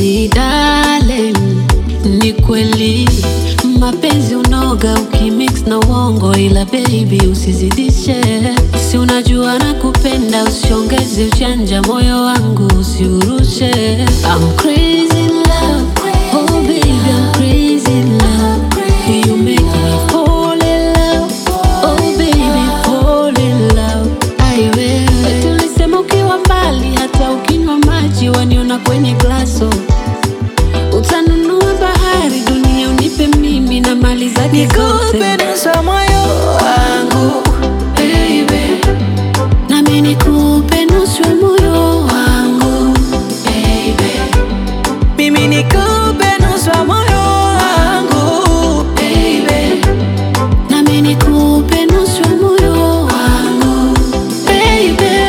Baby darling, ni kweli mapenzi unoga ukimix na uongo, ila baby usizidishe. Si unajua nakupenda, usiongeze uchanja, moyo wangu usiurushe. I'm crazy in love, oh baby I'm crazy in love. You make me fall in love, oh baby fall in love. Ai wewe, tulisema ukiwa mbali, hata ukinywa maji waniona kwenye glaso. Utanunua bahari, dunia unipe mimi na mali zake zote. Nikupe nusu moyo wangu Baby, nami nikupe nusu ya moyo wangu baby, mimi nikupe nusu moyo wangu baby, nami nikupe nusu ya moyo wangu baby.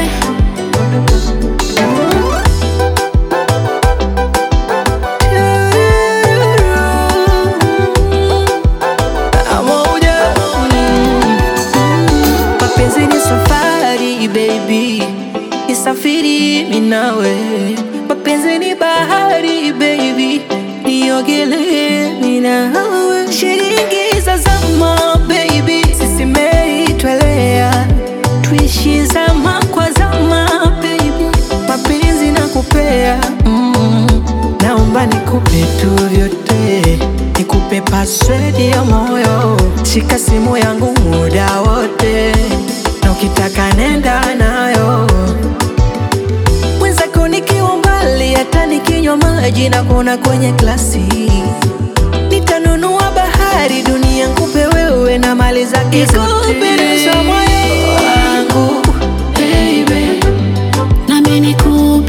Pamoja. Mapenzi ni safari baby, nisafiri mimi nawe. Mapenzi ni bahari baby, niogelee mimi nawe. Shilingi za zama baby, sisi meitwelea, tuishi zama kwa zama baby, mapenzi nakupea mm. Naomba nikupe tu vyote, nikupe password ya moyo, shika simu yangu muda wote, na ukitaka nenda nayo. Mwenzako nikiwa mbali, hata nikinywa maji na kuona kwenye glasi, nitanunua bahari, dunia nkupe wewe na mali zake zote. Nikupe nusu moyo wangu baby, nami nikupe